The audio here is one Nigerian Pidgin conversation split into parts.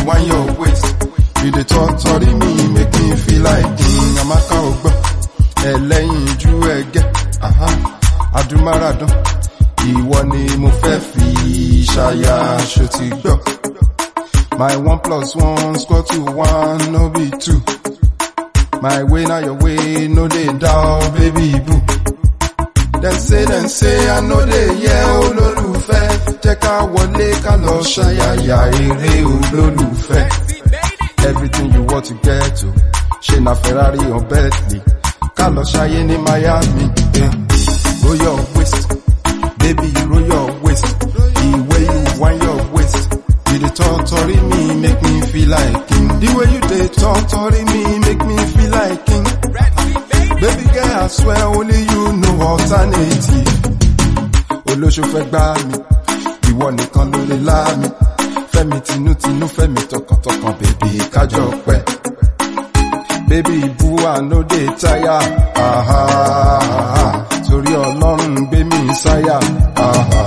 wind your waist. You dey torture me, make me feel like king. Amaka Ogbo, ẹlẹ́yin ju ẹgẹ́. Aha, Adumaradun, ìwọ ni mo fẹ́ fi ṣaya ṣo ti gbọ́. My one plus one square to one, no be two. My way now your way, no dey doubt, baby boo. Dem say dem say I no dey yẹ olólùfẹ́. Jẹ́ ká wọlé ká lọ ṣayàyà eré olólùfẹ́. Everything you want to get to. Ṣé na Ferrari or Bentley? Ká lọ ṣayé ní Miami. Eh. Roll your waist, baby roll your waist. The way you wind your waist. You dey torture me, make me feel like king. The way you dey torture me, make me feel like king. Baby girl, I swear only you know alternative. Olóṣù fẹ́ gbá mi, ìwọ nìkan ló lè lá mi. Fẹ́mi tinútinú, fẹ́mi tọkàntọkàn, bèbí kájọ pẹ́. Baby bú àná dé táyà, àhà, torí ọlọ́run gbé mi sáyà. àhà.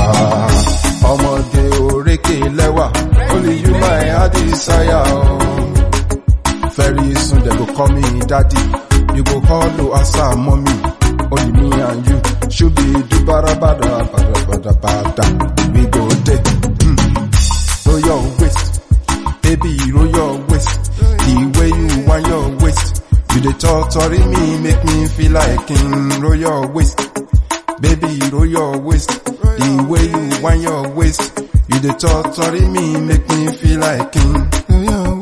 Ọmọge òrékè lẹ́wà, only you my heart desire. Oh. Very soon they go call me daddy. You go call Loasa mommy. Only me and you. Should be do bada bada bada bada bada. We go there. Mm. Roll your waist. Baby, roll your waist. The way you wind your waist. You dey torture me, make me feel like king. Roll your waist. Baby, roll your waist. The way you wind your waist. You dey torture me, make me feel like king. Roll your